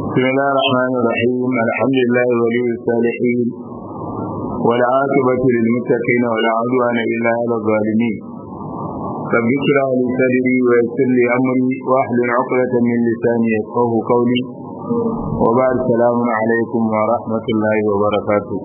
بسم الله الرحمن الرحيم الحمد لله ولي الصالحين والعاقبة للمتقين ولا عدوان إلا على الظالمين رب اشرح لي صدري ويسر لي أمري واحلل عقدة من لساني يفقه قولي وبعد السلام عليكم ورحمة الله وبركاته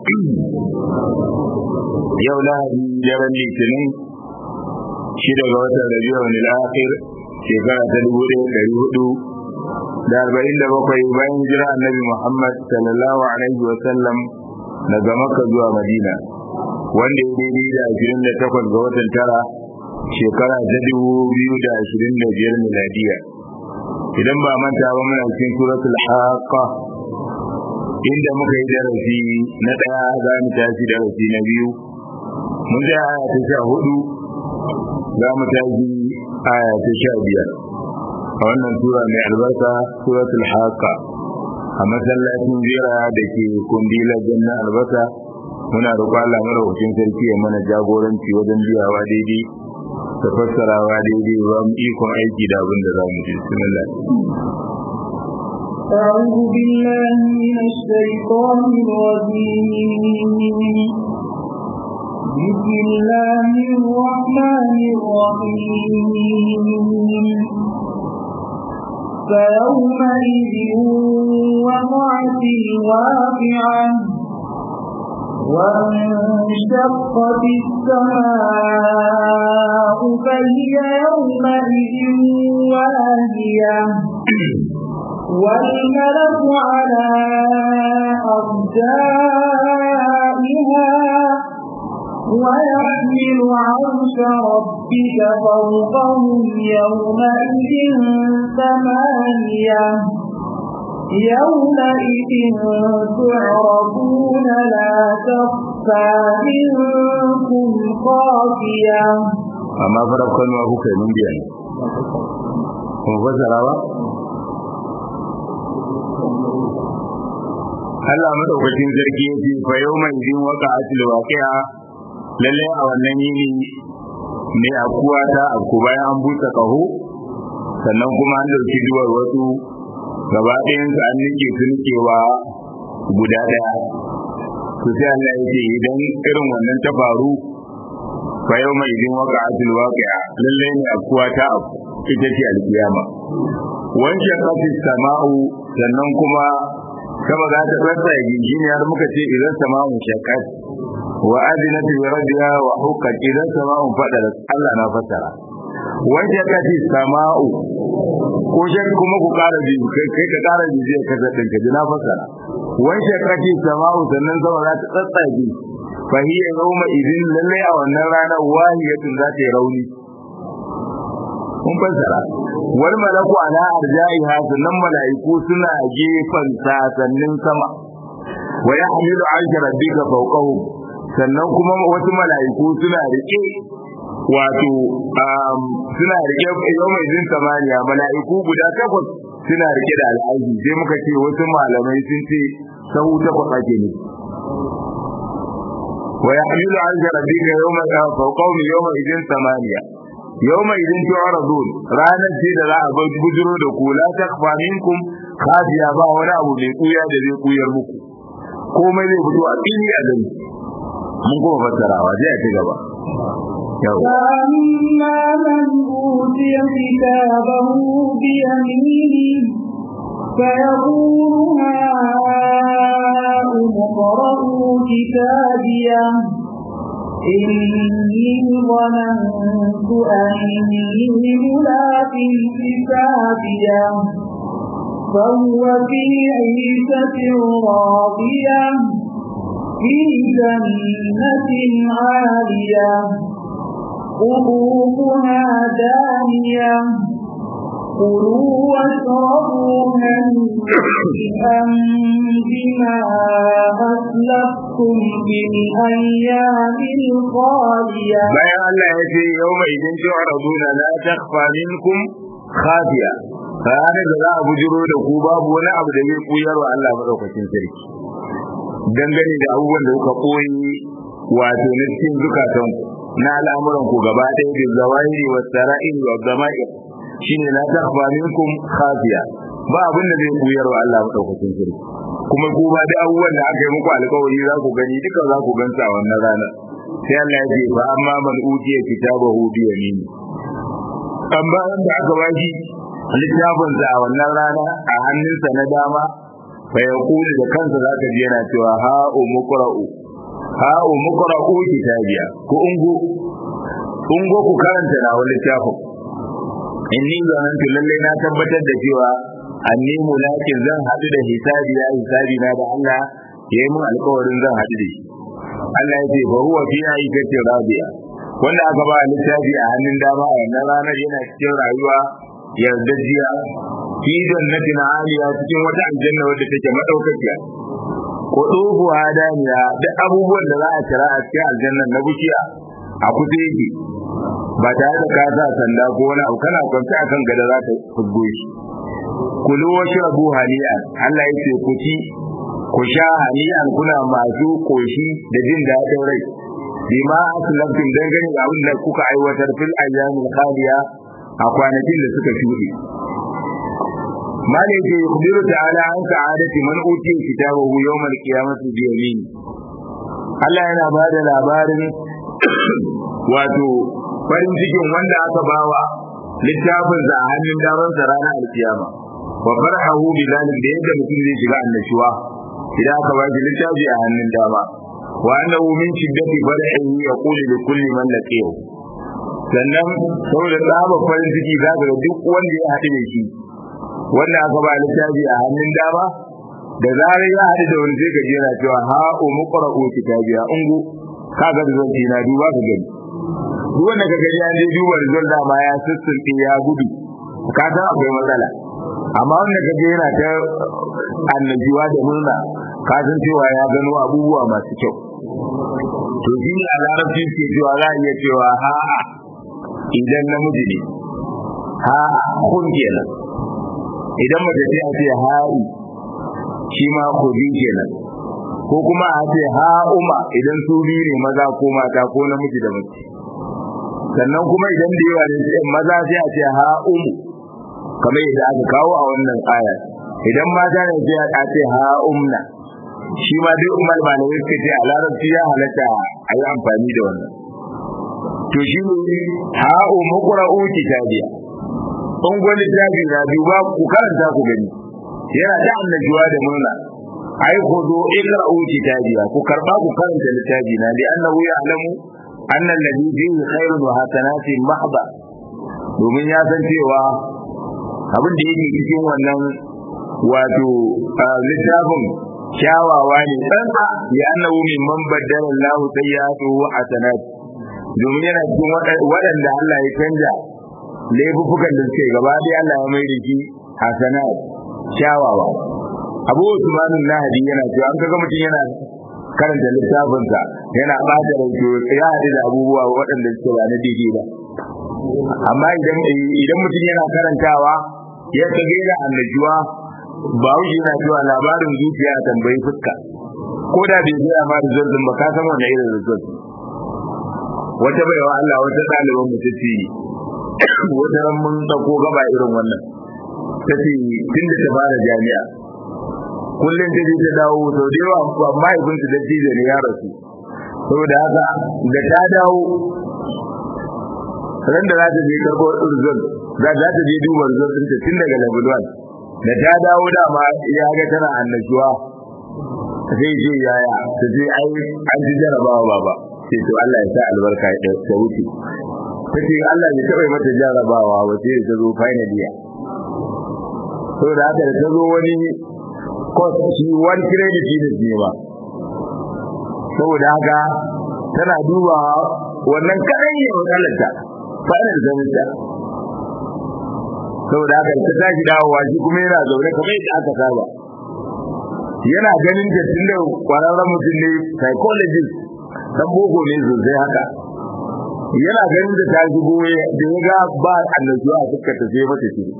يوم لهدي جرى الاثنين شدة وتر ربيع الآخر shekara ta dubu ɗaya ɗari hudu da arba'in da bakwai bayan jira annabi Muhammad sallallahu alaihi wa sallam daga Makka zuwa Madina wanda ya daidai da ashirin da takwas ga watan tara shekara ta dubu biyu da ashirin da biyar miladiya idan ba manta ba muna cikin suratul haqqa inda muka yi darasi na ɗaya za mu tashi darasi na biyu mun ga aya ta sha hudu za mu tashi aya ta sha biyar a wannan sura mai albarka suratul haqqa a masallacin jira da ke kundilar janna albasa muna roƙo Allah madaukakin sarki ya mana jagoranci wajen biyawa daidai da fassarawa daidai ba mu ikon aiki da abin da za mu ji bismillah أعوذ بالله من الشيطان الرجيم بسم الله الرحمن الرحيم فيومئذ وقعت الواقعة وانشقت السماء فهي يومئذ واهية والملك على أرجائها ويحمل عرش ربك فوقهم يومئذ ثمانية يومئذ تعرضون لا تخفى منكم خافية amma farar kalma kuka yi mun biya ne kuma fassara ba Allah madaukakin sarki ya ce fa yau mai jin waka atil waqi'a lalle a wannan yini ne akuwa ta aku bayan an busa kaho sannan kuma an dauki duwar wasu gaba ɗayan su an nike su nikewa guda ɗaya to sai Allah ya ce idan irin wannan ta faru fa yau mai jin waka atil waqi'a lalle ne akuwa ta aku ita ce alkiyama wancan kafin sama'u sannan kuma kama za ta rasa ya gingini har muka ce idan sama'un shakat wa adinat bi rabbiha wa huqqat idan sama'un fadara Allah na fasara wanda kace sama'u ko shek kuma ku kara ji kai kai ka kara ji zai kaza din ka na fasara wanda kace sama'u sannan sama za ta tsatsage fa hiya yawma idin lalle a wannan ranar wahiyatun za ta yi rauni kun fassara wal malaku ala arja'iha sannan malaiku suna gefen sasannin sama wa yahmilu arsha rabbika fawqahum sannan kuma wasu malaiku suna rike wato suna rike yau mai jin samaniya malaiku guda takwas suna rike da al'aji sai muka ce wasu malamai sun ce sahu takwas ake ne wa yahmilu arsha rabbika yawma fawqahum yawma idin samaniya yawma idin tu'radun ranar ce da za a bar bujiro da ku la takfa minkum khafiya ba wani abu mai kuya da zai kuyar muku komai zai fito a fili a gani mun kuma fassarawa zai a ci gaba فأما من أوتي كتابه بيمينه فيقول هاؤم اقرءوا كتابيه إني ظننت أني ملاق حسابيه فهو في عيشة راضية في جنة عالية قلوبها دانية كلوا واشربوا هنيئا بما أسلفتم في الأيام الخالية bayan Allah ya ce yau mai idan tu'raduna la takhfa minkum khafiya ranar da za a bujiro da ku babu wani abu da zai kuyar wa Allah madaukakin sarki dangane da abubuwan da kuka koyi wato na cikin zukatan na al'amuran ku gaba ɗaya da zawahiri wa sara'il wa zama'ir shine la takhfa minkum khafiya ba abin da zai koyar wa Allah madaukakin sarki kuma ko ba da abubuwan da aka yi muku alƙawari za ku gani duka za ku ganta wannan ranar sai Allah ya ce fa amma man utiya kitabahu bi yamini amma wanda aka bashi littafin sa a wannan rana a hannunsa na dama fa yaqulu da kansa zaka ji yana cewa ha umqra'u ha umqra'u kitabiya ko ungo ungo ku karanta na wani littafin inni zanantu lalle na tabbatar da cewa anni mulakin zan haɗu da hisabi ya hisabi na da Allah ya yi mun alƙawarin zan haɗu da shi Allah ya ce ba huwa fi aikatin radiya wanda aka ba littafi a hannun dama a wannan ranar yana cikin rayuwa yardajiya fi jannatin aliya cikin wata aljanna wadda take madaukakiya ko dubu hadaniya da abubuwan da za a kira a cikin aljannan na bishiya a kusa yake ba tare da ka sa sanda ko wani abu kana kwance akan gada za ta fuggo shi kulu wa shrabu hani'an Allah ya ce ku ci ku sha hani'an kuna masu koshi da jin daɗin rai bima aslamtum dangane da abin da kuka aiwatar fil ayyamin khaliya a kwanakin da suka shuɗe mali ce yukhbiru ta'ala an sa'adati man utiya kitabahu yawmal qiyamati bi yamin Allah yana ba da labarin wato farin cikin wanda aka bawa littafin sa a hannun daman sa ranar alkiyama wa farhahu bi zalik da yadda mutum zai shiga annashuwa idan aka ba shi littafi a hannun dama wa annahu min shiddati farhihi yaqulu li kulli man laqiyahu sannan saboda tsaba farin ciki za ga duk wanda ya haɗu da shi wanda aka ba littafi a hannun dama da zarar ya haɗu da wani sai ka jera cewa ha umu qara'u kitabiya ungu ka ga zan na duba ka gani duk wanda ka gani an je duba rizal da ma ya sissinke ya gudu ka san akwai matsala amma wanda ka ga yana ta annajuwa da murna ka san cewa ya gano abubuwa masu kyau to shi ne a larabci ke cewa za a iya cewa ha'a idan namiji ne ha'a kun kenan idan mace ce a ce ha'i shi ma kudi kenan ko kuma a ce ha'uma idan su biyu ne maza ko mata ko namiji da mace sannan kuma idan da yawa ne maza sai a ce ha'umu kamar yadda aka kawo a wannan aya idan mata ne sai a ce ha'umna shi ma dai umar malamai suka ce a larabci ya halatta a yi amfani da wannan to shi ne ha'u muqra'u kitabiya in gwani tabi na duba ku karanta ku gani yana da annajuwa da murna ai ku zo ikra'u kitabiya ku karba ku karanta littafi na li annahu ya'lamu anna alladhi fihi khairun wa hasanatin mahba domin ya san cewa abin da yake cikin wannan wato littafin kyawawa ne tsantsa ya annahu mimman baddala Allah sayyi'atuhu hasanat domin yana cikin waɗanda Allah ya canja laifukan da suke gaba dai Allah ya mai da shi hasanat kyawawa Abu Usman Nahdi yana cewa an kaga mutum yana karanta littafinsa yana bata rauke ya haɗu da abubuwa waɗanda suke ba na daidai ba amma idan idan mutum yana karantawa ya kage da annajuwa ba wuce yana cewa labarin zuciya a tambayi fuska ko da bai zai ma result din ba ka san wannan irin result wata baiwa Allah wata ɗaliban mu tace wata ran mun dauko gaba irin wannan tace tun da ta fara jami'a kullum ta je ta dawo sau da yawa amma ibn su datti da ne ya rasu saboda haka da ta dawo ran da za ta je karɓo result za ta je duba result ɗinta tun daga level 1 da ta dawo dama ya ga tana annashuwa sai ce yaya ta ce ai an ji jarabawa baba sai to Allah ya sa albarka ya ta wuce ta ce Allah ya taɓa mata jarabawa ba sai ta zo final year saboda haka da ta zo wani course shi one credit ne ba saboda haka tana duba wannan kaɗai ne matsalarta final semester saboda haka ta tashi dawowa shi kuma yana zaune kamar yadda aka saba yana ganin da tun da kwararren mutum ne psychologist dan boko ne sosai haka yana ganin da ta shigo da ya ga ba annajuwa a fuskar ta sai mata shi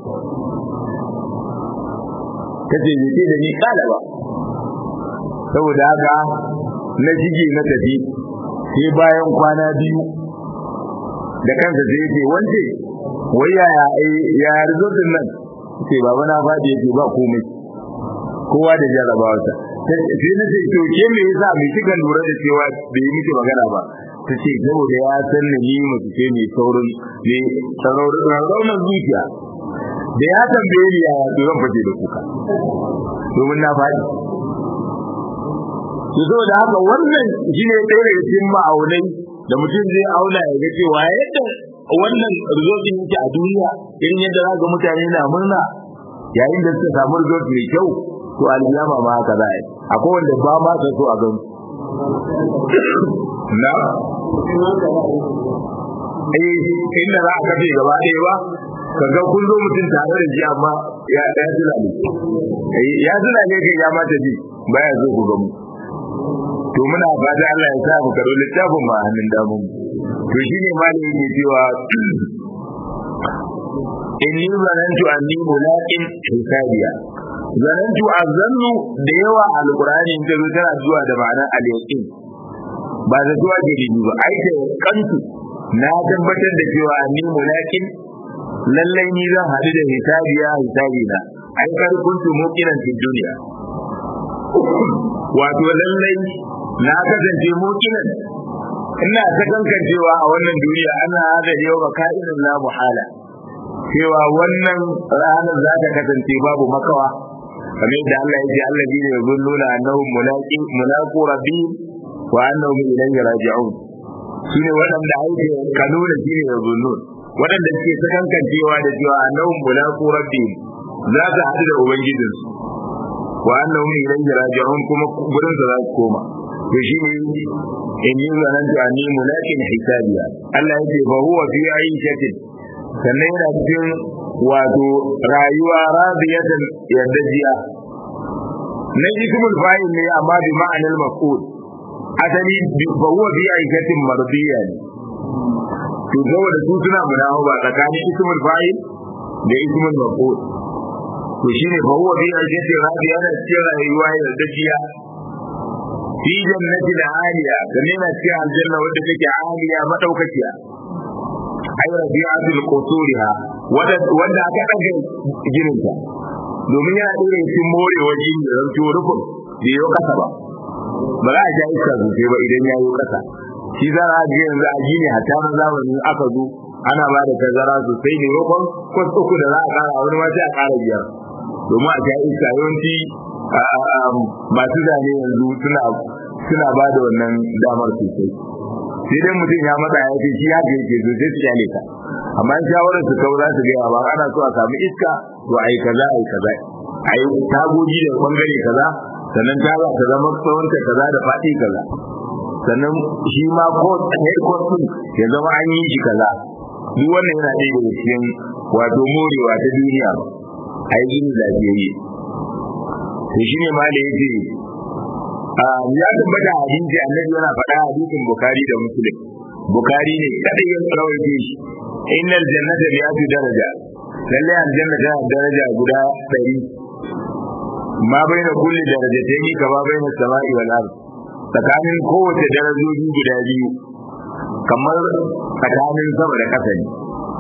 ta ce bai ce da ni kala ba saboda haka na shige na tafi sai bayan kwana biyu da kansa sai ce wance wai yaya ya result nan sai baba na faɗi yake ba komai kowa da jarabawarsa sai na ce to ke me yasa mai kika lura da cewa bai yi miki magana ba ta ce saboda ya san ni mace ce mai saurin ne raunar zuciya da ya tambaye ni yaya to zan fice da kuka domin na faɗi to saboda haka wannan shine ɗaya daga cikin ma'aunai da mutum zai auna ya ga cewa yadda wannan result yake a duniya irin yadda za ga mutane na murna yayin da suka samu result mai kyau to alkiyama ma haka za a yi akwai wanda ba ma sa so a gan na eh inda za a kafe gaba ɗaya ba ka ga kun zo mutum tare da shi amma ya ya zula ne ya zula ne kai ya mata ji baya zo ku ga mu to muna fata Allah ya sa mu karo littafin ma hannun damun to shine malami yake cewa inni zanantu anni mulaqin hisabiya zanantu azannu da yawa alqur'ani in ta zo tana zuwa da ma'anar al-yaqin ba da zuwa gidi ba ai da kantu na tabbatar da cewa anni mulaqin lallai ni zan hadu da hisabiya hisabina ai kar kuntu muqinan fi duniya wato lallai na kasance muqinan ina ta kankancewa a wannan duniya ana hada yau ba ka'inin la muhala cewa wannan ranar za ta kasance babu makawa kamar yadda Allah ya ce Allah ne ya zunnuna annahum mulaqi mulaqu rabbihim wa annahum ilayhi raji'un shine waɗanda ake kanuna shine ya zunnun waɗanda suke ta kankancewa da cewa annahum mulaqu rabbihim za ta haɗu da ubangijinsu wa annahum ilayhi raji'un kuma gurin za su koma to shine in yi zanantu anni mulaqin hisabiya Allah ya ce fa huwa fi aishatin sannan yana cikin wato rayuwa radiyatan yardajiya na ismul fa'il ne amma bi ma'anar maf'ul asali fa huwa fi aishatin mardiya ne to saboda su suna munawa ba tsakanin ismul fa'il da ismul maf'ul to shine fa huwa fi aishatin radiya yana cikin rayuwa yardajiya fi jannatin aliya sannan yana cikin aljanna wadda take aliya madaukakiya ay rabi'atul qusuriha wanda aka daga ginin ta domin yana dore cikin morewa jin da zanto rufin da yau kasa ba ba za a ja iska sosai ba idan ya yi kasa shi za a ga yanzu a gini hatta na zamani aka zo ana ba da tazara sosai ne rufin kwas uku da za a kara wani ma sai a kara biyar domin a ja iska yawanci masu zane yanzu suna suna ba da wannan damar sosai sai dai mutum ya matsa ya ce shi haka yake so sai su kyale ka amma shawarar su kawai za su gaya ba ana so a samu iska to ai kaza ai kaza ai tagogi da bangare kaza sannan taga ta zama tsawonta kaza da faɗi kaza sannan shi ma ko head court din ya zama an yi shi kaza duk wannan yana ɗaya daga cikin wato morewa ta duniya a yi gini lafiyayye to shi ne ma da ya ce ya tabbata hadisi annabi yana faɗa hadisin bukari da muslim bukari ne kadai ya rawaito shi innal jannata mi'atu daraja lalle aljanna tana daraja guda 100 ma baina kulli darajatayn kama baina samai wal ard tsakanin kowace darajoji guda biyu kamar tsakanin sama da ƙasa ne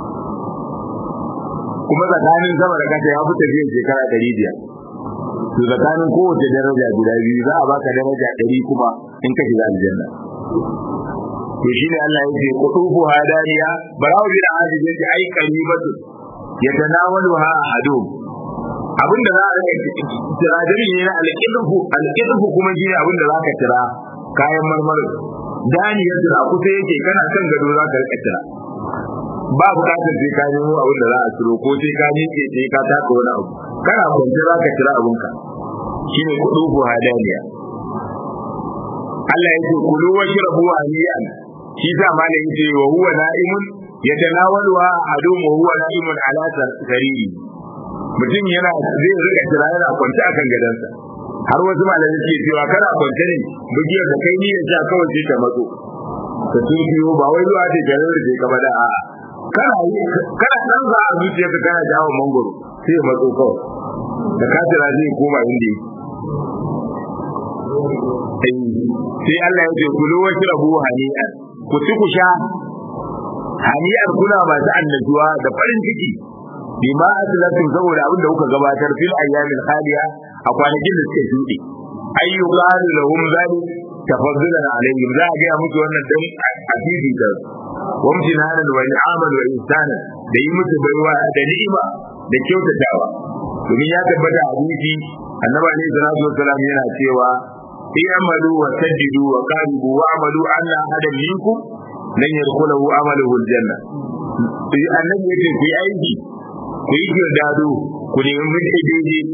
kuma tsakanin sama da ƙasa ya fi tafiyar shekara ɗari biyar to tsakanin kowace daraja guda biyu za a baka daraja ɗari kuma in ka shiga aljanna to shine Allah yake qutufu hadaniya barawo bin azib yake ai qaribatu yatanawaluha ahadum abinda za a rika tira dare ne na alqidfu alqidfu kuma shine abinda za ka tira kayan marmarin dani ya tira kusa yake kana kan gado za ka rika tira ba bukatar sai ka nemo abin da za a tiro ko sai ka miƙe sai ka taka wani abu kana kwance za ka tira abinka shine qutufu hadaniya Allah yake kulu wa shrabu haniyan shi sa malam yace wa huwa na'imun yatanawaluha adum wa huwa na'imun ala sariri mutum yana zai rika tira yana kwance akan gadansa har wasu malamai suke cewa kana kwance ne bugiyar da kai niyyar sha kawai sai ta matso ka tufiyo ba wai zuwa ce garin da ka bada a'a kana kana dan za a zuciyarka kana jawo mangoro sai ya matso kawai da ka tira zai koma inda yake sai Allah ya ce kulu wa shrabu hani'an ku ci ku sha hani'ar kuna masu annajuwa da farin ciki bima aslatu saboda abin da kuka gabatar fil ayyamin khaliya a kwanakin da suka shuɗe ayyu qalu lahum zalik tafaddulan alaihim za a ga musu wannan dan asiri da wamtinanan wa ni'aman wa ihsanan da yi musu baiwa da ni'ima da kyautatawa domin ya tabbata a hadisi annabi alaihi salatu wassalam yana cewa i'malu wa saddidu wa qaribu wa amalu anna ahadan minkum lan yadkhulahu amaluhu aljanna annabi yake ku yi aiki ku yi girdado ku nemi mutu daidai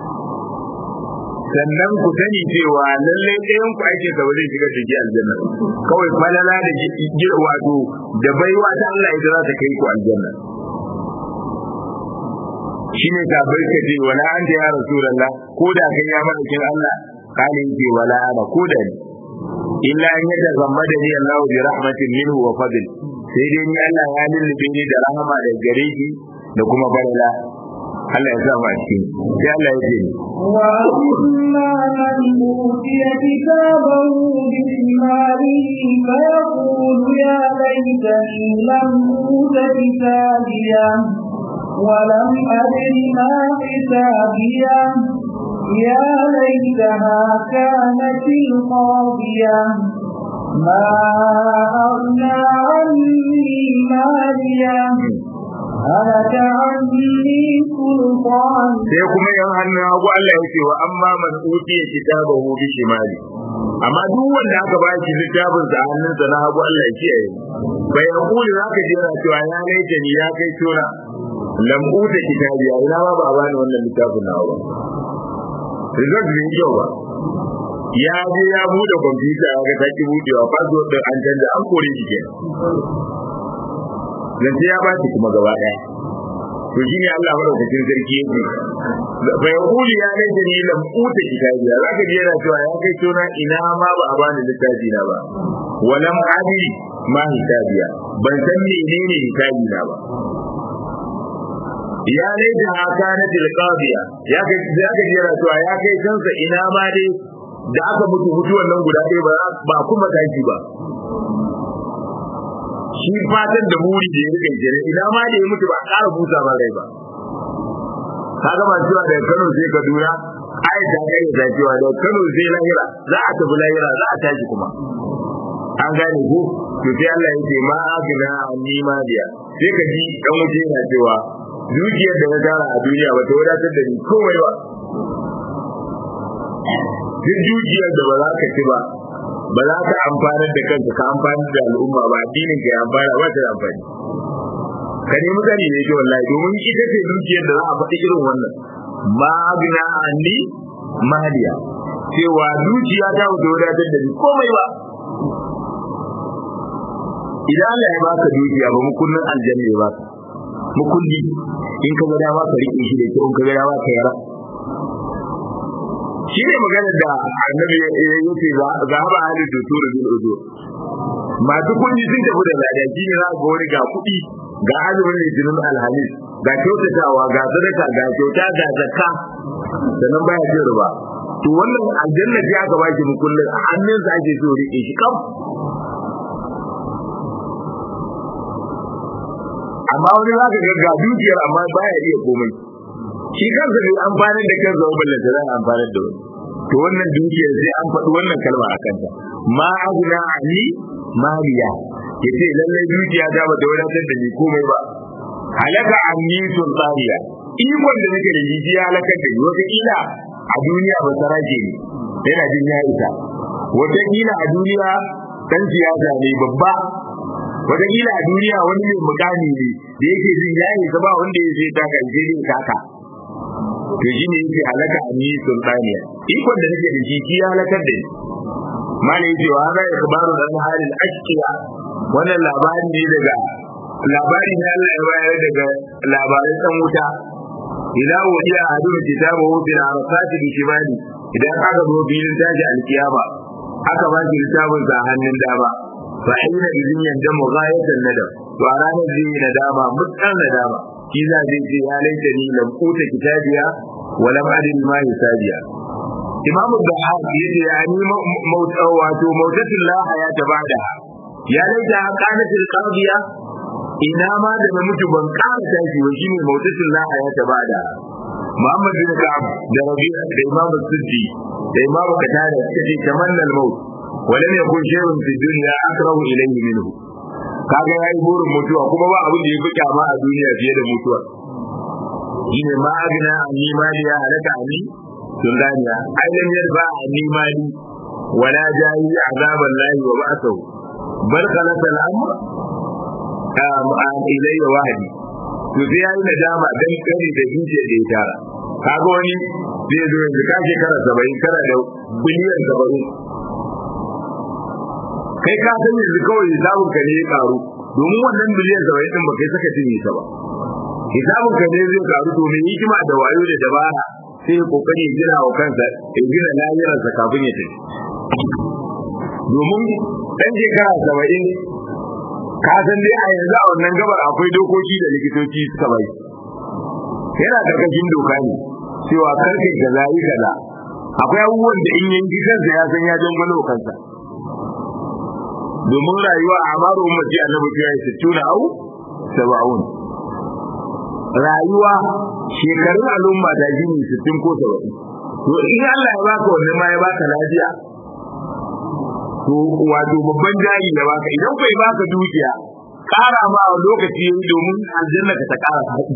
sannan ku sani cewa lallai ɗayan ku ake sa ba zai shiga da ji aljanna kawai falala da ji wato da baiwa ta Allah ita za ta kai ku aljanna shine ka bai ka ce wala anta ya rasulullah ko da kai ya malakin Allah kale ce wala ana ko da ni illa an yadda zamba da ni Allah bi rahmatin minhu wa fadl sai dai ni Allah ya lullube ni da rahama da gare shi da kuma balala Allah ya sa mu a cikin sai Allah ya ce wa amma man utiya kitabahu bi shimalihi fa yaqulu ya laitani lam uta kitabiya ولم أدر ما حسابيا يا ليتها كانت القاضية ما أغنى عني ماليا هلك عني سلطان sai kuma yan hannun hagu Allah ya ce wa amma man utiya kitabahu bi shimali amma duk wanda aka ba shi littafin sa hannunsa na hagu Allah ya kiyaye bai hakuri zaka je yana cewa ya laita ni ya kai tona lam uta kitabi ina ma ba a bani wannan littafin nawa ba result bai kyau ba ya je ya bude kwamfuta ya ga taki budewa password din an canza an kore shi kenan zance ya bashi kuma gaba daya to shine Allah madaukakin sarki yake bai kuli ya ne da ni lam uta kitabi ya zaka ji yana cewa ya kai tona ina ma ba a bani littafi na ba walam adi ma hisabiya ban san menene hisabi na ba ya laita haka na tilqabiya ya kai ya kai yana cewa ya kai kansa ina ma dai da aka mutu mutuwan nan guda ɗaya ba ba kuma tashi ba shi fatan da muri da ya rike jere ina ma da ya mutu ba ƙara busa ba rai ba kaga ba cewa daga Kano sai Kaduna ai da kai da cewa daga Kano sai lahira za a tafi lahira za a tashi kuma an gane ko to sai Allah ya ce ma agna anni ma biya sai ka ji dan wuce yana cewa dukiyar da na tara a duniya ba ta wadatar da ni komai ba duk dukiyar da ba za ka ci ba ba za ka amfanar da kanka ka amfanar da al'umma ba addinin ka ya amfana ba ta da amfani ka nemi sani ne ke wallahi domin ita ce dukiyar da za a faɗi irin wannan ma bina anni maliya cewa dukiya ta wuce wadatar da ni komai ba idan Allah ya baka dukiya ba mukullin aljanna ya baka mukulli in ka ga dama ka rike shi da kyau in ka ga dama ka yara shi ne maganar da annabi ya ce ga haɓa halin da tura bil uzo masu kuɗi sun tafi da lada shi ne za ga wani ga kuɗi ga azumin litinin alhamis ga kyautatawa ga sadaka ga kyauta ga zakka sannan baya cin riba to wannan aljanna ce aka ba shi mukullin a hannunsa ake so riƙe shi kam amma wani za ka ga ga dukiyar amma baya iya komai shi kansa bai amfanar da kansa ba ballanta za a amfanar da wani to wannan dukiyar sai an faɗi wannan kalma a kanta ma aguna ani maliya yace lallai dukiya ta bata wadatar da ni komai ba halaka anni sultaniya ikon da nake da shi ya halakar da ni wata kila a duniya ba saraje ne yana jin ya isa wata kila a duniya dan siyasa ne babba wata kila a duniya wani mai mukami ne da yake jin ya isa ba wanda ya sai taka je ne taka to shi ne yake halaka a ni sultaniya ikon da nake da shi shi ya halakar da ni mala yake wa hada ikbaru dan halin ashqiya wannan labari ne daga labari ne Allah ya bayar daga labaran dan wuta idan wadiya a hadu kitabu bil arasati bi shimali idan aka zo filin tashi alkiyama aka ba shi littafin sa hannun dama fa ina idin yanda mughayatan nadam to a ranar zai yi nadama mutan nadama shi za zai ce ya laita ni lam kuta kitabiya wa lam adin ma hisabiya imamu da haka yace ya ni mauta wato mautatul la hayata ba'da ya laita qanatil qadiya ina ma da na mutu ban ƙara tashi wa shine mautatin la hayata ba'da Muhammad bin Ka'ab da Rabi'a da Imam Siddi da Imam Qatada suka ce tamanna al-maut wa lam yakun shay'un fi dunya akrahu ilayhi minhu kaga yayi burin mutuwa kuma ba abin da ya fi kyama a duniya fiye da mutuwa shine ma agna anni maliya halaka anni sun ganiya ai lam yarfa anni mali wala jayi azaban lahi wa ba'athu bal khalasa al-amr am ilayya wahdi to sai yayi nadama dan kare da zuciya da ya tara kaga wani zai zo yanzu ka shekara saba'in kana da biliyan saba'in kai ka san yanzu kawai hisabun ka ne ya karu domin wannan biliyan saba'in din ba kai saka cinye ta ba hisabun ka ne zai karu to mai hikima da wayo da dabara sai ya kokari ya gina wa kansa ya gina lahirarsa kafin ya tafi domin ɗan shekara saba'in ka san dai a yanzu a wannan gabar akwai dokoki da likitoci suka bai yana karkashin doka ne cewa karfe kaza yi kaza akwai abubuwan da in yanki kansa ya san ya jangwalo kansa domin rayuwa a amaru ummati annabi ta yi sittuna au saba'un rayuwa shekarun al'umma ta gini sittin ko saba'in to in Allah ya baka wannan ma ya baka lafiya to wato babban jari da baka idan bai baka dukiya kara ma lokaci yayi domin aljanna ka ta kara faɗi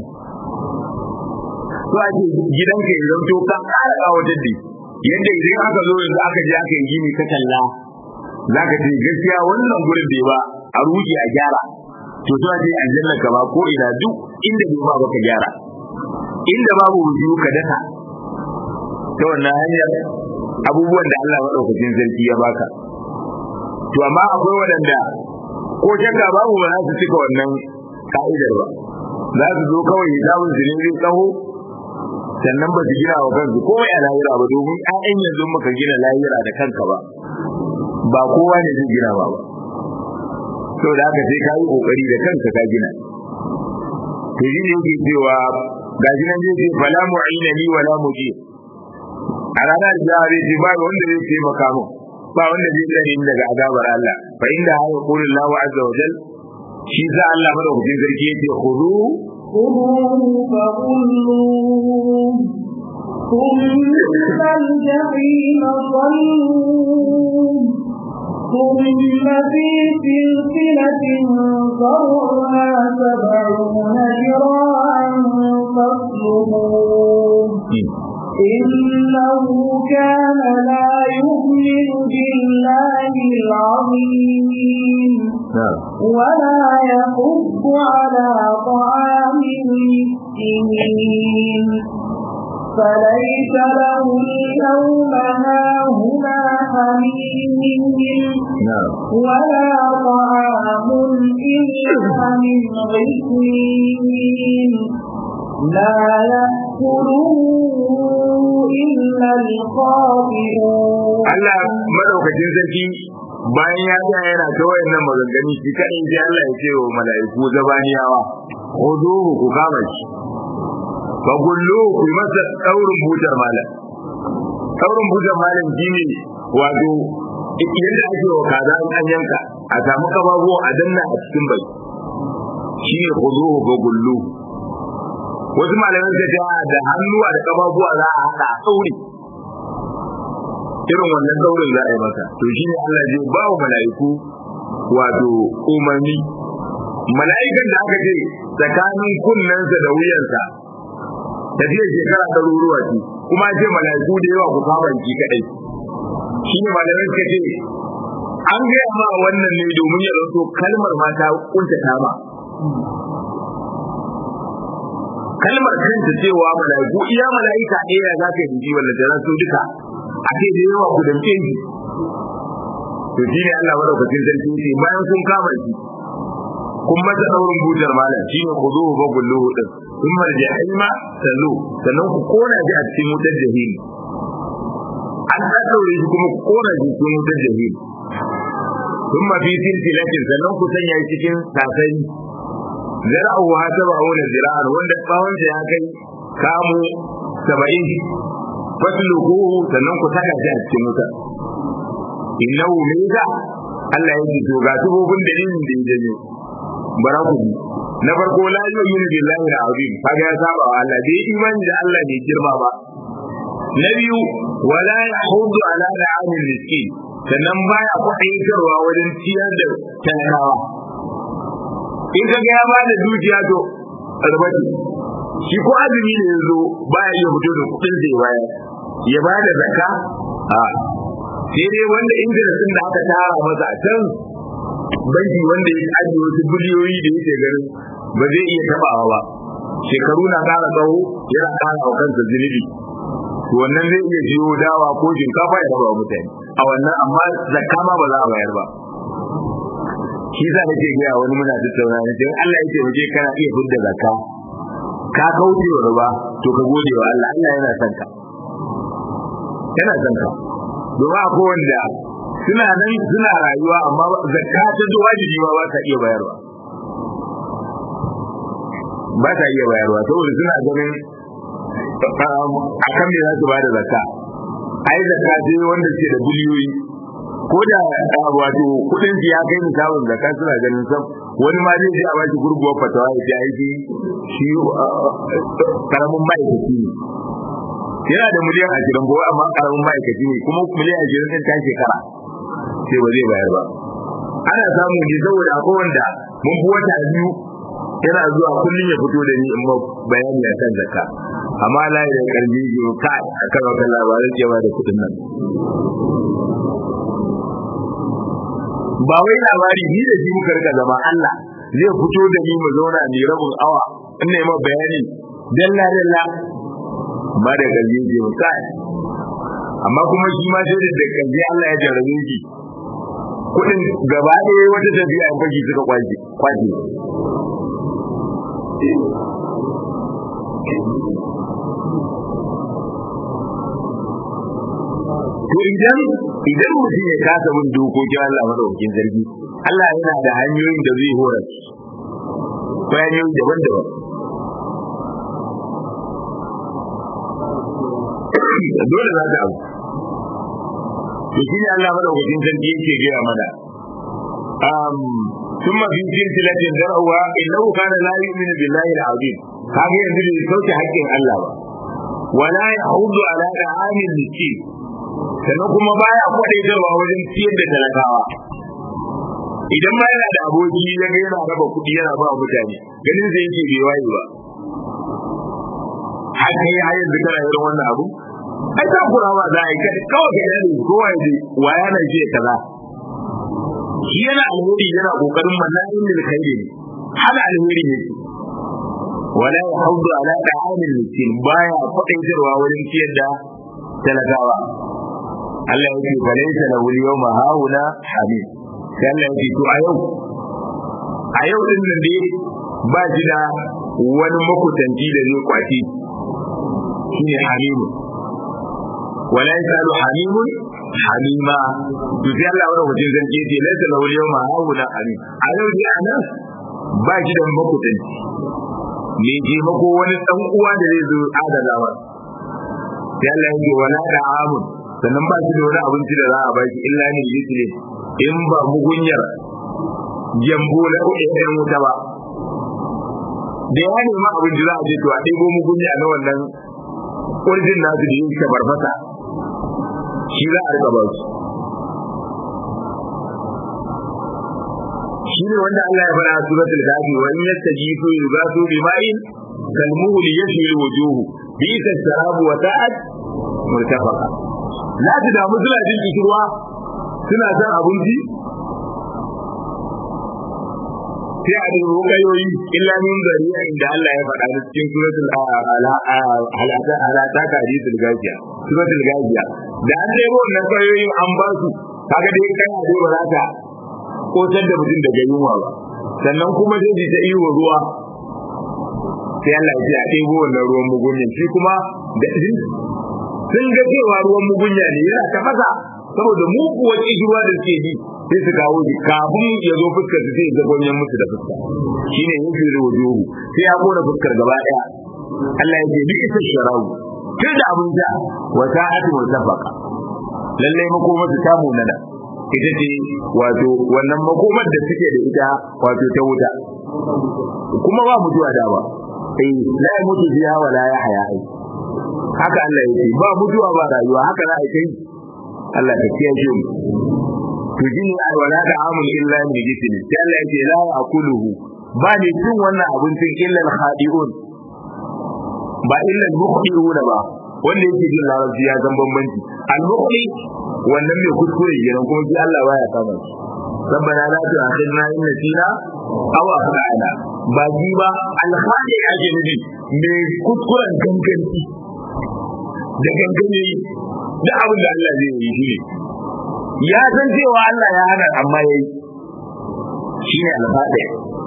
to ake gidanka ya zanto ka kara kawatar da yadda idan aka zo yanzu aka je aka yi gini ka kalla za ka ce gaskiya wannan gurin bai ba a ruji a gyara to to ake aljanna ka ba ko ina duk inda bai ba baka gyara inda babu wuju ka daka ta wannan hanyar abubuwan da Allah madaukakin sarki ya baka to amma akwai waɗanda ko shakka babu ba za su cika wannan ka'idar ba za su zo kawai hisabun su ne zai tsaho sannan ba su gina wa kansu komai a lahira ba domin ƴaƴan yanzu maka gina lahira da kanka ba ba kowa ne zai gina ba ba sau da haka sai ka yi kokari da kanka ka gina to shi ne yake cewa ga shi nan zai ce fala mu'ina ni wala muji a ranar da zai ce ba wanda zai taimaka min ba wanda zai tsare ni daga azabar Allah fa inda haka qulul lahu azza wa jal shi sa Allah madaukakin sarki yace khudu خذوه فغلوه ثم الجحيم صلوه ثم في سلسلة ذرعها سبعون ذراعا فاسلكوه إنه كان لا يؤمن بالله العظيم ولا يحب على طعام المسكين فليس له اليوم هاهنا حميم ولا طعام إلا من غسلين لا يأكله إلا الخاطئون Allah madaukakin sarki bayan ya ga yana ta wayannan maganganu shi kadai sai Allah ya ce wa mala'iku zabaniyawa khuduhu ku kama shi fa gullu ku yi masa daurin butar malam daurin butar malam shine wato yadda ake wa kaza in an yanka a samu kafafu a danna a cikin bai shine khuduhu fa gullu wasu malamai suka ce da hannuwa da kafafuwa za a haɗa a tsauri irin wannan daurin za a yi maka to shi ne Allah zai ba wa mala'iku wato umarni mala'ikan da aka ce tsakanin kunnensa da wuyansa tafiyar shekara ɗaruruwa ce kuma ce mala'iku da yawa ku kama ki kaɗai shi ne malamai suka ce an gaya ma wannan ne domin ya zanto kalmar mata kunta ta ma kalmar kanta cewa mala'iku iya mala'ika ɗaya za ka yi wanda da su duka a ce da yawa ku damke shi to shi ne Allah madaukakin sarki ce bayan kun kama shi kun masa daurin bujar malam shi ne ku zo ba gullu din kun marje haima sallu sannan ku kona shi a cikin wutar jahim an ɗaɗɗaure shi kuma ku kona shi cikin wutar jahim kun mafi silsilatin sannan ku sanya shi cikin sasani zara'u ha saba'una zira'an wanda tsawonsa ya kai kamu saba'in fasluquhu sannan ku saka shi a cikin wuta innahu laysa Allah ya ce to ga tubobin dalilin da ya janyo bara ku bi na farko la yu'minu billahi al-azim kaga ya saba wa Allah bai imani da Allah ne girma ba na biyu wala yahudu ala da'amil miskin sannan baya kwaɗaitarwa wajen ciyar da talakawa in ka ga ya ba da dukiya to albati shi ko azumi ne yazo baya iya fito da kuɗin da ya bayar ya ba da zakka a sai dai wanda ingilistin da aka tara masa a can banki wanda ya ajiye wasu biliyoyi da yake ganin ba zai iya tabawa ba shekaru na ƙara tsawo yana ƙara wa kansa zunubi to wannan zai iya jiyo dawa ko shinkafa ya raba mutane a wannan amma zakka ma ba za a bayar ba shi za nake gaya wani muna tattauna ne dan Allah ya taimake kana iya fidda zakka ka kauce wa riba to ka gode wa Allah Allah yana son ka yana son ka domin akwai wanda suna nan suna rayuwa amma zakka ta zo wajibi ba ba ta iya bayarwa ba ta iya bayarwa saboda suna ganin a kan me za su ba da zakka ai zakka ce wanda ke da biliyoyi ko da wato kudin su ya kai misalin zakka suna ganin sam wani ma zai je a bashi gurguwar fatawa ya ce aiki shi karamin ma'aikaci ne yana da miliyan ashirin ko amma karamin ma'aikaci ne kuma miliyan ashirin ɗin ta shekara sai ba zai bayar ba ana samu ne saboda akwai wanda mun fi wata biyu yana zuwa kullum ya fito da ni in ma bayani a kan zakka amma layi da karbi biyu ka a kan wata labarin cewa da kuɗin nan ba wai labari ni da shi muka rika zama Allah zai fito da ni mu zauna ni rabin awa in ne ma bayani dalla dalla ba da kalbi biyu kai amma kuma shi ma sai da kalbi Allah ya jarabe shi kudin gaba ɗaya wata tafiya in fashi suka kwaje kwaje to idan idan mutum ya kasa bin dokokin Allah madaukakin sarki Allah yana da hanyoyin da zai hora ko hanyoyi daban-daban dole za ka abu to shi ne Allah madaukakin sarki yake gaya mana um ثم في سلسلة ذرعها إنه كان لا يؤمن بالله العظيم هذا يدل لصوت حق الله ولا يحوض على طعام المسكين sannan kuma baya kwadaitarwa wajen ciyar da talakawa idan ma yana da aboki ya ga yana raba kuɗi yana ba mutane ganin zai yake bai waye ba har kai har yanzu kana irin wannan abu ai ta kura ba za a yi kai kawai ka yana kowa ya wa yana ce kaza shi yana alheri yana kokarin mana'in da kai ne hana alheri ne wala yahuddu ala ta'amil miskin baya kwadaitarwa wajen ciyar da talakawa Allah ya ce falaita lahu yawma hauna hamid sai Allah ya ce to a yau a yau din nan dai ba shi da wani makutanci da zai kwaci shine hamimu wala yasalu hamimun hamima to sai Allah wani wajen zance ce laisa lahu yawma hauna hamid a yau dai anan ba shi da makutanci me je mako wani dan uwa da zai zo adalawa sai Allah ya ce wala da amun sannan ba shi da wani abinci da za a ba shi illa ne yusli in ba mugunyar jambo na ɗan wuta ba da ya nema abinci za a je to a ɗebo mugunya na wannan ƙurjin nasu da yin farfasa shi za a rika ba su shi ne wanda Allah ya fara a suratul kafi wa in yastajibu yughatu bima'in kalmuhli yashwi wujuhu bisa sharabu wa ta'at murtafaqa za su damu suna jin kishirwa suna son abinci sai a dubu kayoyi illa min zariya inda Allah ya faɗa da cikin suratul halata ka hadisul gajiya suratul gajiya da an ɗebo wannan kayoyin an ba su kaga dai kai a dai ba za ka kotar da mutum daga yunwa ba sannan kuma sai ta iyo ruwa sai Allah ya ce a ɗebo wannan ruwan mugunyin shi kuma da sun ga cewa ruwan mugunya ne yana tafasa saboda muguwar ruwa da suke yi sai su kawo shi kafin ya zo fuskar su sai ya zagonyen musu da fuska shine yin fi da wujuhu sai ya kona fuskar gaba daya Allah ya ce bi isa sharawu tun da abin ja wa sa'atu mutafaka lalle makomar ta munana ita ce wato wannan makomar da suke da ita wato ta wuta kuma ba mutuwa da ba eh la ya mutu biya wa la ya haya ai haka Allah ya ce ba mutuwa ba rayuwa haka za a kai Allah ka kiyaye mu to jini alwala da amul illa min jisin sai Allah ya ce la aquluhu ba ne cin wannan abincin illa al-khadi'un ba illa al-mukhdi'una ba wanda yake jin larabci ya san bambanci al-mukhdi wannan mai kuskure kenan kuma shi Allah baya kama shi ربنا لا تؤاخذنا إن نسينا أو أخطأنا باجي با الخادع ake nufi mai kuskuren ganganci da gangane da abin da Allah zai yi shi ya san cewa Allah ya hana amma yayi shine al-fadi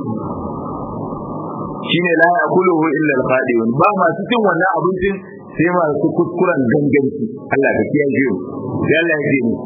shine la yakuluhu illa al-fadiun ba masu cin wannan abincin sai masu kuskuren ganganci Allah ka kiyaye mu sai Allah ya ce ni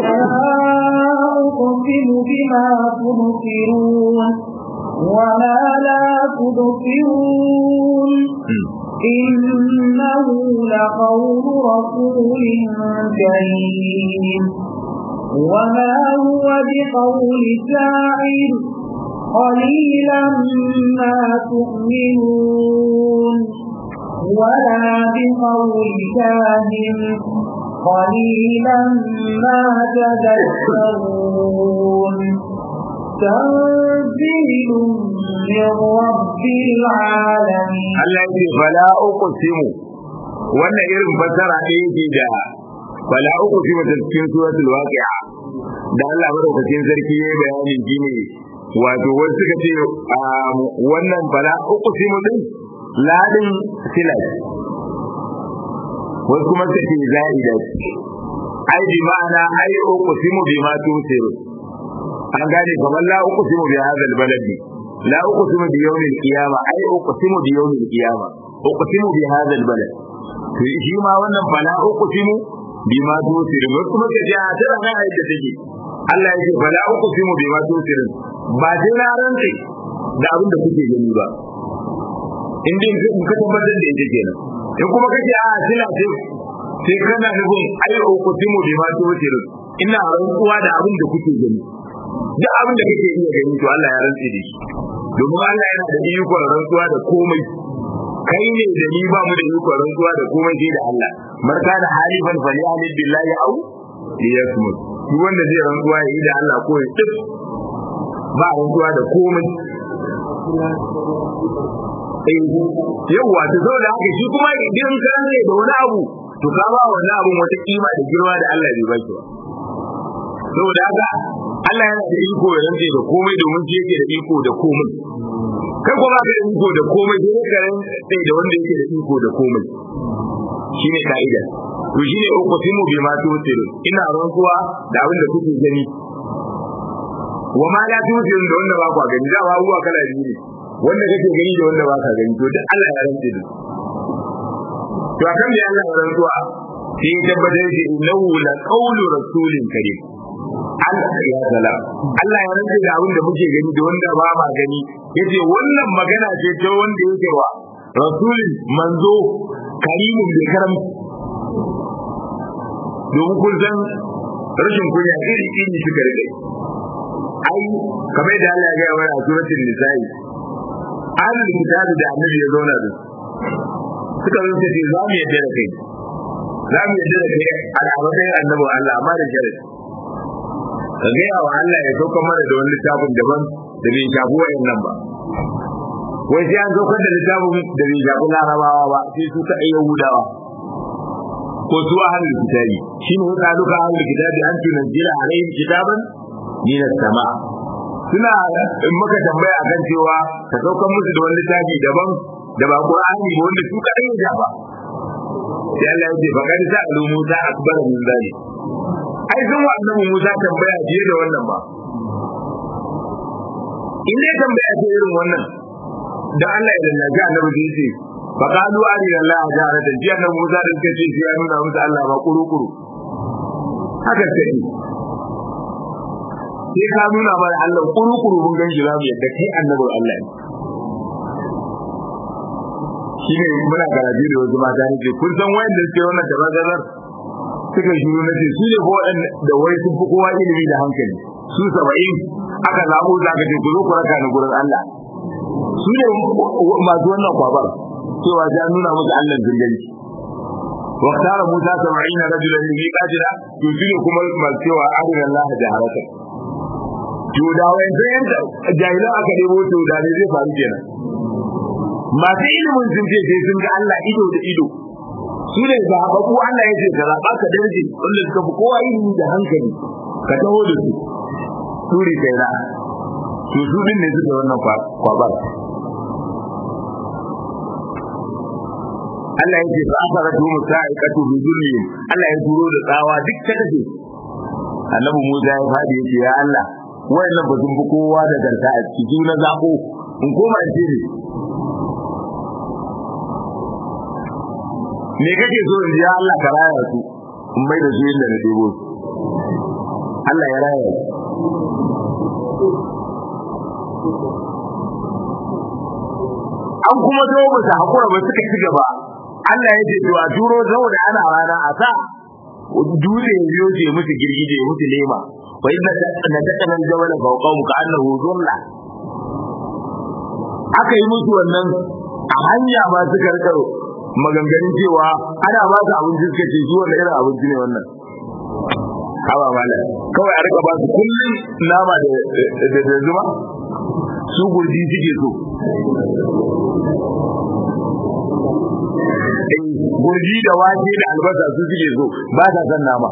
أقسم بما تبصرون وما لا تبصرون إنه لقول رسول كريم وما هو بقول شاعر قليلا ما تؤمنون ولا بقول كاهن قليلا ما تذكرون تنزيل من رب العالمين Allah ya ce fala uqsimu wannan irin fasara ne yake da fala uqsimu da cikin suratul waqi'a da Allah madaukakin sarki ya bayani shine wato wasu suka ce wannan fala uqsimu din ladin silat wasu kuma suka ce za'ida ai bi ma'ana ai uqsimu bima tusiru an gane kamar la uqsimu bi hadha baladi la uqsimu bi yawm al-qiyamah ai uqsimu bi yawm al-qiyamah uqsimu bi hadha al-balad to shi ma wannan fala uqsimu bima tusiru wasu kuma suka ce a tana ga yadda take Allah ya ce fala uqsimu bima tusiru ba sai na rantsi da abin da kuke gani ba in dai in ka tabbatar da ita kenan in kuma kace a sila ce sai kana nufin ai uqsimu bima tusiru ina rantsuwa da abin da kuke gani duk abin da kake iya gani to Allah ya rantsi da shi domin Allah yana da ikon rantsuwa da komai kai ne da ni ba mu da ikon rantsuwa da komai sai da Allah marka da halifan fali alil billahi au liyasmut duk wanda zai rantsuwa ya yi da Allah ko ya tsif ba rantsuwa da komai yawwa ta zo da haka shi kuma idan ka ne da wani abu to ka ba wani abun wata kima da girma da Allah bai baki ba saboda haka Allah yana da iko ya rantse da komai domin shi yake da iko da komai kai kuma ka da iko da komai sai ka rantse da wanda yake da iko da komai shine ka'ida to shine uqsimu bima tusiru ina rantsuwa da abin da kuke gani wa ma la tusiru da wanda ba ku gani da abubuwa kala biyu ne wanda kake gani da wanda ba ka gani to duk Allah ya rantse da to akan da Allah ya rantsuwa sai ya tabbatar da innahu la qawlu rasulin karim Allah ya zala Allah ya rantsa da abin da muke gani da wanda ba ma gani yace wannan magana ce ta wanda yake wa rasulin manzo karimin bai karam domin kun san rashin kunya iri iri suka rike ai kamar da Allah ya ga wa a suratul nisa'i ahlul kitabi da annabi ya zauna da suka zo ce za mu yadda da kai za mu yadda da kai a matsayin annabin Allah amma da sharadi ka gaya wa Allah ya saukar mana da wani littafin daban da bai shafi wayan nan ba wai sai an saukar da littafin da bai shafi larabawa ba sai su ta yahudawa ko su ahlul kitabi shine ya kalu ka ahlul kitabi an tunzila alaihim kitaban min as-sama suna in maka tambaya akan cewa ka saukar musu da wani littafi daban da ba Qur'ani ba wanda su kadai ya ba sai Allah ya ce fa kad sa'alu Musa akbar min zalik ai sun wa annabi Musa tambaya fiye da wannan ba in dai tambaya ce irin wannan da Allah ya lallaga annabi da yace fa qalu ari Allah jaratan ji annabi Musa da kace shi ya nuna musu Allah ba kuru-kuru haka sai sai ka nuna mana Allah kuru-kuru mun gan shi za mu yadda kai annabin Allah ne shi ne muna karatu da wasu mata ne ce kun san wayanda suke wannan tabbatar suka shiru na ce su ne ko da wai sun fi kowa ilimi da hankali su saba'in aka zaɓo za ka ce ku zo ku raka ni gurin Allah su ne masu wannan kwabar cewa ya nuna musu Allah zirganci واختار موسى سبعين رجلا لميقاتنا يجيل كما ما سوى أرنا الله جهرة to da wayan sai yanda jahilan aka debo to da ne zai faru kenan masu ilimin sun ce sai sun ga Allah ido da ido su ne zaɓaɓɓu Allah ya ce ka zaɓa ka darje wanda suka fi kowa ilimi da hankali ka taho da su turi kai na to su din ne suka wannan kwabar Allah ya ce fa asaratu musa'ikatu bi dhulmihim Allah ya turo da tsawa duk ta kace Annabi Musa ya fadi ya ce ya Allah wayannan ba sun fi kowa da garka a ciki na zabo in koma in ce ne me kake so in ya Allah ka raya su in mai da su inda na debo su Allah ya raya su an kuma zo ba su hakura ba suka ci gaba Allah ya ce to a turo saboda ana rana a sa dutse ya biyo ce musu girgije musu lema wa idda na takana jawala fawqahum ka annahu dhulla aka yi musu wannan a hanya ba suka rika maganganun cewa ana ba su abinci suka ce zuwa da irin abinci ne wannan hawa mala kawai a rika ba su kullum nama da da zuma su gurji suke so gurji da wake da albasa su suke so ba ta san nama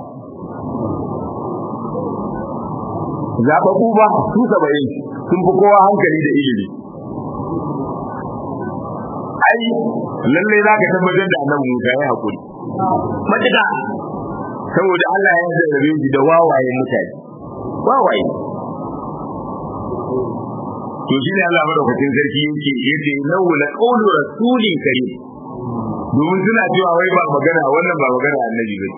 zaɓaɓɓu ba su saba'in sun fi kowa hankali da ilimi ai lallai za ka tabbatar da annabi Musa ya haƙuri matuƙa saboda Allah ya zarrabe shi da wawaye mutane wawaye to shi ne Allah madaukakin sarki yake yace lahu la qawlu rasulin karim domin suna cewa wai ba magana wannan ba magana annabi ba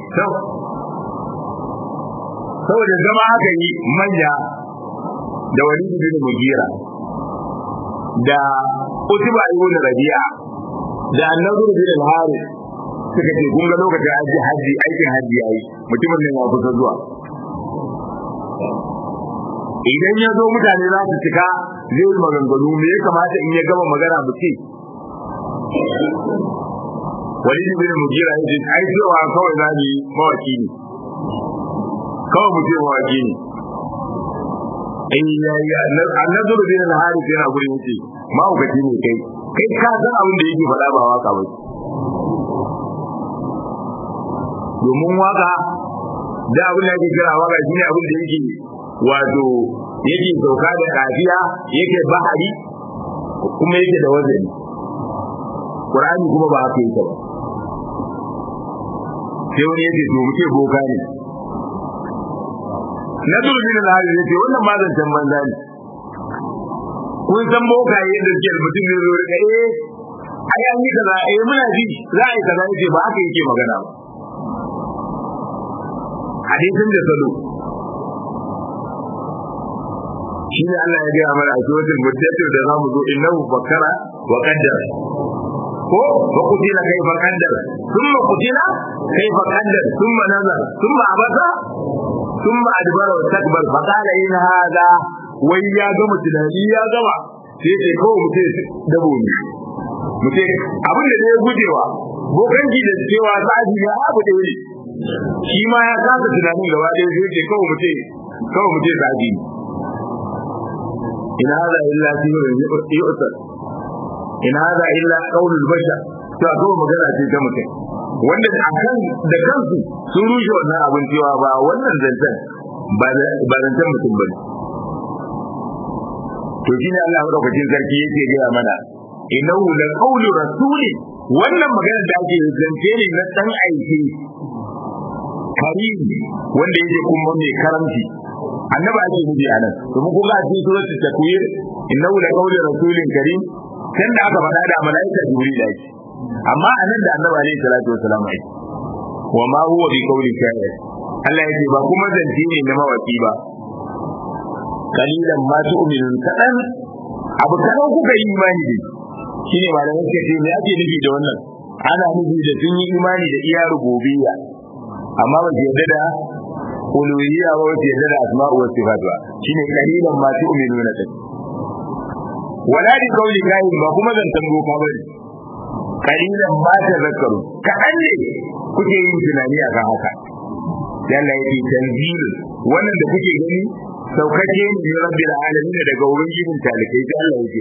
saboda zama aka yi manya da wani bin mugira da utuba ibn rabi'a da annabi bin al-harith suka ce kun ga lokacin haji haji aikin haji yayi mutumin nan ya kusa zuwa idan ya zo mutane za su cika zai yi maganganu me ya kamata in ya gama magana mu ce wani bin mugira ya ce ai cewa kawai za mu yi mawaki ne kawai mu ce mawaki ne in ya yi annazuru bin al-harith yana gurin yace mawukaci ne kai kai ka san abin da yake faɗa ba waka ba domin waka da abin da yake kira waka shine abin da yake wato yake sauka da kafiya yake bahari kuma yake da wazani Qur'ani kuma ba haka yake ba sai wani yake to muke boka ne na durbin al-hali yace wannan ma zancen banza ne kun san boka yadda suke mutum ne zo da eh ai an yi kaza eh muna ji za a yi kaza yace ba haka yake magana ba hadisin da salo shi ne Allah ya gaya mana a suratul muddathir da zamu zo innahu fakkara wa qaddara ko wa qutila kayfa qaddara thumma qutila kayfa qaddara thumma nazara thumma abasa thumma adbara wa takbar fa qala in hadha wai ya gama tunani ya gama sai sai kawai mutum dabo ne mutum abin da ya gujewa bokanci da cewa tsaji ne abu da wuri shi ma ya kasa tunanin gaba ɗaya sai ce kawai mutum kawai mutum tsaji ne in hada illa sihrun yu'tar in hada illa qaulul bashar to akwai magana ce ta mutum wanda akan da kansu sun rushe wannan abin cewa ba wannan zancen ba zancen mutum bane to shine Allah madaukakin sarki yake gaya mana innahu la qawlu rasuli wannan magana da ake zance ne na dan aiki karim wanda yake kuma mai karamci annabi ake nufi a nan domin kun ga a cikin suratul takwir innahu la qawlu rasulin karim kan da aka faɗa da malaika jibril ake amma a nan da annabi alaihi salatu wasalam ake wa ma huwa bi qawli sha'ir Allah yake ba kuma zance ne na mawaki ba kalilan ma tu'minun kadan abu kadan kuka yi imani da shi ne malamin suka ce me ake nufi da wannan ana nufi da sun yi imani da iya rububiyya amma ba su yarda da uluhiyya ba su yarda da asma'u was sifat ba shine kalilan ma tu'minuna din wala di kauli kahin ba kuma zantan boka bane kalilan ba ta zakaru kaɗan ne kuke yin tunani akan haka yalla yake tanzil wannan da kuke gani saukace ne rabbil alamin daga ubangijin talikai sai Allah yake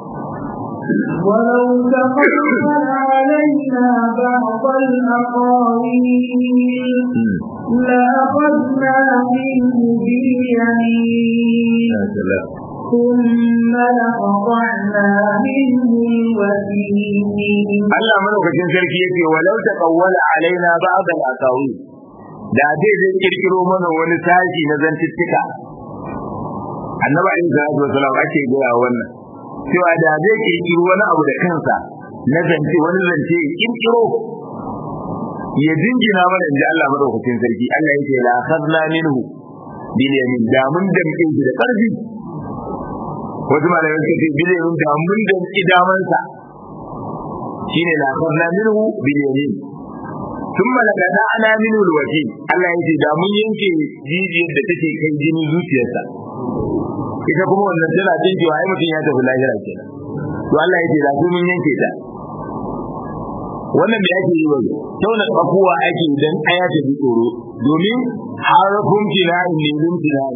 ولو تقبل علينا بعض الأقاويل لأخذنا منه باليمين ثم لقطعنا منه الوتين Allah madaukakin sarki yake walau taqawwala alaina ba'd al-aqawi da zai zai kirkiro mana wani sashi na zantuttuka annabi alayhi salatu wasalam ake gaya wannan cewa da zai kirkiro wani abu da kansa na zance wani zance ya kirkiro ya jingina mana inda Allah madaukakin sarki Allah yake la akhadna minhu bil yamin da mun damke shi da karfi wasu malamai suka ce bil yamin da mun damke damansa shine la akhadna minhu bil yamin thumma laqada'na minhu al wajin Allah yake da mun yanke jijiyar da take kai jinin zuciyarsa ita kuma wannan tana jinkewa ai mutum ya tafi lahira kenan to Allah yake da su mun yanke ta wannan me ake yi wai tauna kafuwa ake idan aya ta bi tsoro domin harafun tina'in ne lun tina'in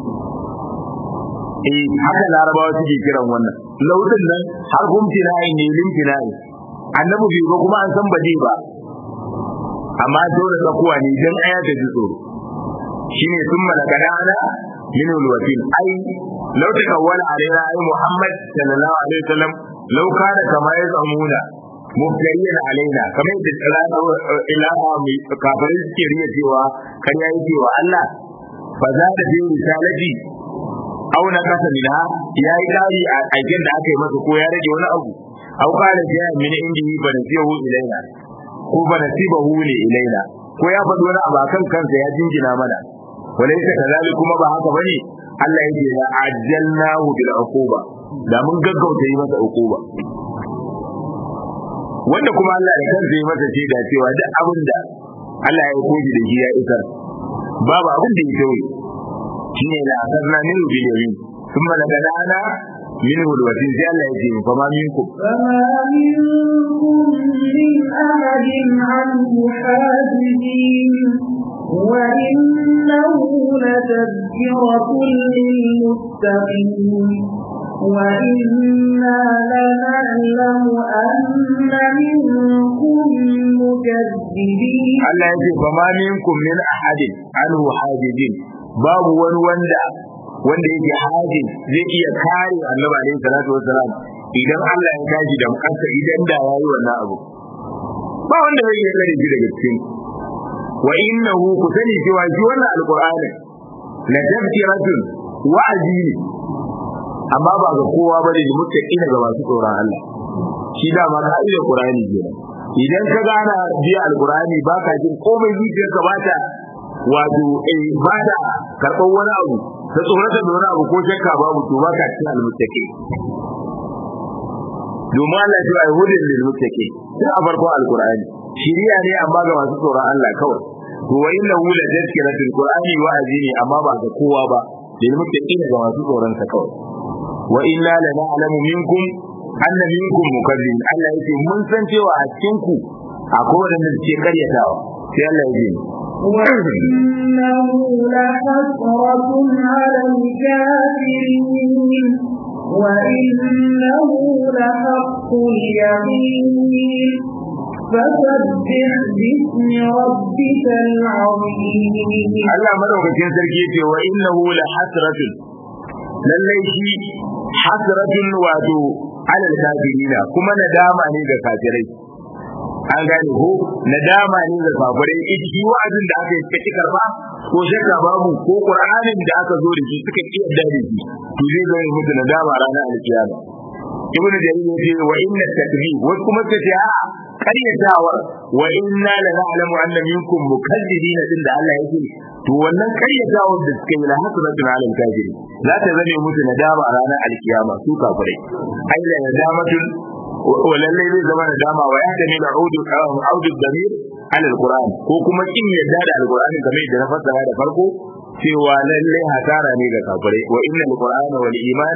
eh haka larabawa suke kiran wannan lautin nan harfun tina'in ne lun tina'in annabi bai ba kuma an san ba zai ba amma tauna kafuwa ne idan aya ta bi tsoro shine sun malaka dana min alwatin ai law takawwala alaina ai muhammad sallallahu alaihi wasallam law kana kama yazamuna mubtariyan alaina kamar da tsara ilaha mai kafirin suke riya cewa kariya yake wa Allah fa za da bi risalati aw na kasa minha yayi kari a aikin da aka yi masa ko ya rage wani abu aw kana ja min indihi fa nasihu ilaina ko fa nasibahu li ilaina ko ya faɗi wani abu akan kansa ya jinjina mana walaysa kadhalik kuma ba haka bane Allah yake ya ajjalnahu bil uquba da mun gaggauta yi masa uquba wanda kuma Allah da kansa yi masa shaida cewa duk abin da Allah ya koji da shi ya isar babu abin da ya tauye shine la asarna min bil yamin thumma lagadana min hulwatin sai Allah ya ce fa ma minkum فما منكم من أحد عنه حاجزين Allah ya ce fa ma minkum min ahadin anhu hajijin babu wani وإنا لنعلم أن منكم مكذبين wanda wanda yake hajin zai iya kare annabi alaihi salatu wassalam idan Allah ya tashi da kansa idan da yayi wannan abu ba wanda zai iya kare shi daga cikin wa innahu ku sani cewa shi wannan alqur'ani la tafsiratun wa'azi ne amma ba ga kowa bane da muttaqina ga masu tsoron Allah shi da ma ka'idar qur'ani kenan idan ka gana biya alqur'ani ba ka jin komai zuciyarka ba ta wato eh ba ta karɓar wani abu ta tsorata da wani abu ko shakka babu to ba ka cikin almuttaqi domin Allah ya ce hudin lil muttaqi sai a farkon alqur'ani shiriya ne amma ga masu tsoron Allah kawai to wa inna hu la tazkiratul qur'ani wa'azi ne amma ba ga kowa ba lil muttaqin ga masu tsoron sa kawai wa inna la na'lamu minkum anna minkum mukazzibin Allah yake mun san cewa a cikin ku akwai wanda suke karyatawa sai Allah ya ce وإنه لحسرة على الكافرين وإنه لحق اليقين فسبح باسم ربك العظيم Allah madaukakin sarki yace wa innahu la hasratun lallai shi hasratun wato alal kafirina kuma nadama ne ga kafirai an gane ko nadama ne ga kafirai ita shi wa'azin da aka yi suka ci karba ko shakka babu ko qur'anin da aka zo da shi suka ki yadda da shi to zai zo ne mutu nadama ranar alkiyama ibn jarir yace wa inna takzib wasu kuma suka ce a karyatawa wa inna la na'lamu anna minkum mukazzibina din da Allah yake to wannan karyatawa da suka yi la hasratun ala al-kafirin za ta zame musu nadama a ranar alkiyama su kafirai ai la nadamatun wa lalle zai zama nadama wa ya dani da audu audu damir ala al-qur'an ko kuma kin yadda da al-qur'ani kamar da na fassara da farko cewa lalle hasara ne ga kafirai wa inna al-qur'ana wal iman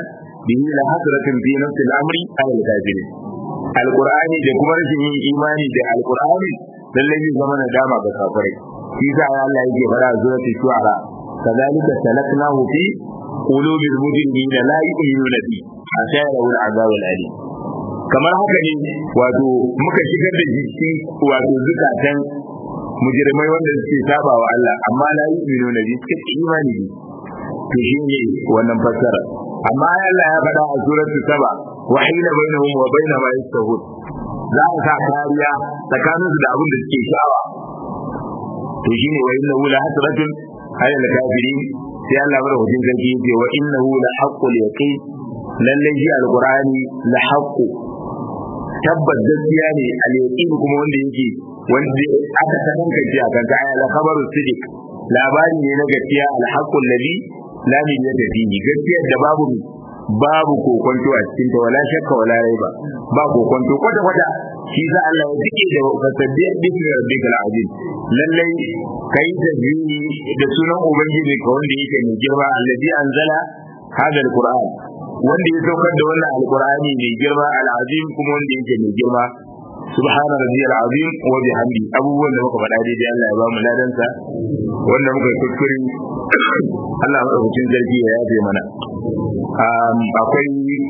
bihi la hasratin fi nafsi al-amri ala al-kafirin alqur'ani da kuma rashin yin imani da alqur'ani lalle zai zama nadama ga kafirai shi sa Allah yake fara suratul shu'ara kadhalika salaknahu fi qulubi al-mujrimina la yu'minuna bi hatta yarawul azab al-alim kamar haka ne wato muka shigar da jiki wato zukatan mujrimai wanda suke saba wa Allah amma la yu'minuna bi suke imani bi to shine wannan fassara amma Allah ya faɗa a suratul saba wa hina bainahum wa baina ma yastahud za a sa kariya tsakaninsu da abin da suke sha'awa to shine wa innahu la hasratun ala al-kafirin sai Allah bar hujin sarki yace wa innahu la haqqul yaqin lalle shi alqur'ani la haqqu tabbas gaskiya ne al-yaqin kuma wanda yake wanda aka tantance a kan aya la khabaru sidiq labari ne na gaskiya al-haqqul ladhi la niyata fihi gaskiya da babu babu kokonto a cikin ta wala shakka wala raiba ba kokonto kwata kwata shi za Allah ya dike da fasabbi bismi rabbikal azim lalle kai da da sunan ubangiji ka wanda yake mai girma alladhi anzala hada alquran wanda ya saukar da wannan alqurani mai girma alazim kuma wanda yake mai girma subhana rabbiyal azim wa bihamdi abubuwan da muka faɗa daidai Allah ya ba mu ladansa wanda muka kuskure Allah madaukakin zargi ya yafe mana akwai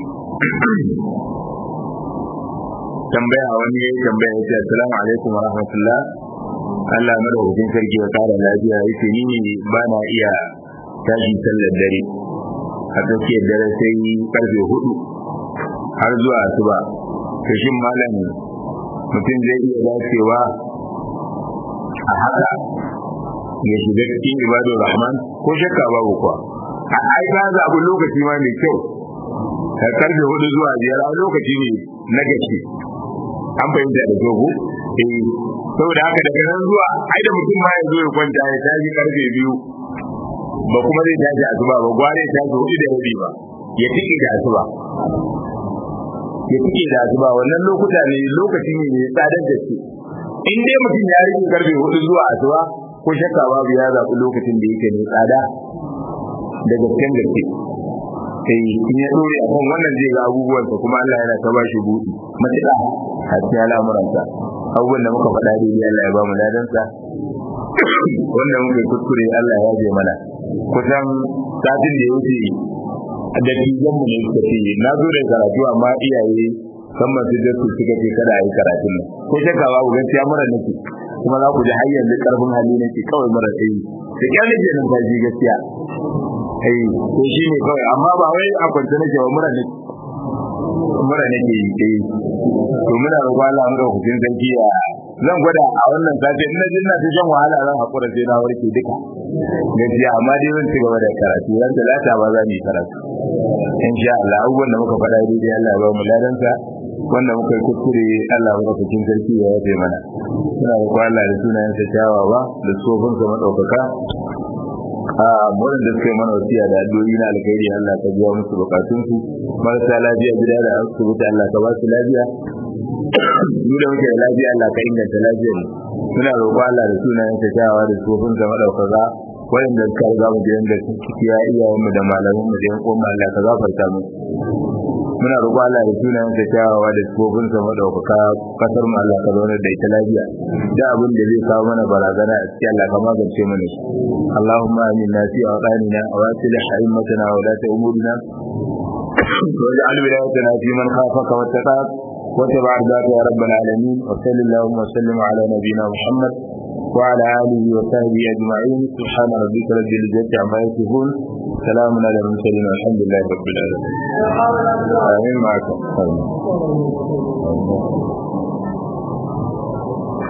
tambaya wani ya yi tambaya ya ce assalamu alaikum wa rahmatullah Allah madaukakin sarki ya kara lafiya ya ce ni ne ba na iya tashi sallar dare a tsakiyar dare sai karfe hudu har zuwa asuba to shin malam mutum zai iya dacewa a haka ya shiga cikin ibadar rahman ko shakka babu kuwa a ai ka zaɓi lokaci ma mai kyau ka karfe hudu zuwa biyar a lokaci ne na gaske an fahimta da dogo eh saboda haka daga nan zuwa ai da mutum ma ya zo ya kwanta ya tashi karfe biyu ba kuma zai tashi asuba ba gware ya tashi hudu da rabi ba ya tike da asuba ya tike da asuba wannan lokuta ne lokaci ne mai tsadar da shi in dai mutum ya rike karfe hudu zuwa asuba ko shakka babu ya zaɓi lokacin da yake mai tsada da gasken gaske sai in ya dore a kan wannan zai ga abubuwansa kuma Allah yana ta bashi buɗi matuƙa a cikin al'amuransa abubuwan da muka faɗa daidai Allah ya ba mu ladansa wanda muka yi kuskure Allah ya je mana kusan satin da ya wuce da tijan mu ne suka ce na zo da karatu amma iyaye kan masu dasu suka ce kada a yi karatun nan ko shakka babu gaskiya mura nake kuma za ku ji har yanzu karfin hali nake kawai mura tsayi da kyar nake numfashi gaskiya ai ko shi ne kawai amma ba wai a kwance nake ba mura nake mura nake yi eh to muna roƙon Allah mu hukuncin sarki ya zan gwada a wannan sati ina jin na ta shan wahala zan hakura sai na warke duka gaskiya amma dai zan ci gaba da karatu ran talata ba za mu yi karatu insha Allah abubuwan da muka faɗa daidai Allah ya ba mu ladansa wanda muka yi kuskure Allah ya cikin sarki ya yafe mana suna da Allah da sunayen sa kyawawa da tsofin sa madaukaka a murin da suka yi mana wasiya da addu'o'i na alkhairi Allah ka biya musu bukatun su marasa lafiya gida da asibiti Allah ka ba su lafiya mu da muke da lafiya Allah ka inganta lafiyar mu muna roƙo Allah da sunayen sa kyawawa da tsofin sa madaukaka wanda suka riga mu gidan da ciki ya iyayen mu da malaman mu da yan uwan Allah ka gafarta mu muna roƙo Allah da sunayen sa kyawawa da tsofin sa madaukaka kasar mu Allah ka zauna da ita lafiya da abin da zai kawo mana barazana a cikin Allah ka magance mana shi Allahumma aminna fi awqanina wa aslih a'immatana wa la ta'murina واجعل ولايتنا في من خافك واتقاك واتبع ذاك يا رب العالمين وصل اللهم وسلم على نبينا محمد وعلى آله وصحبه أجمعين سبحان ربك رب العزة عما يصفون سلام على المرسلين والحمد لله رب العالمين آمين معكم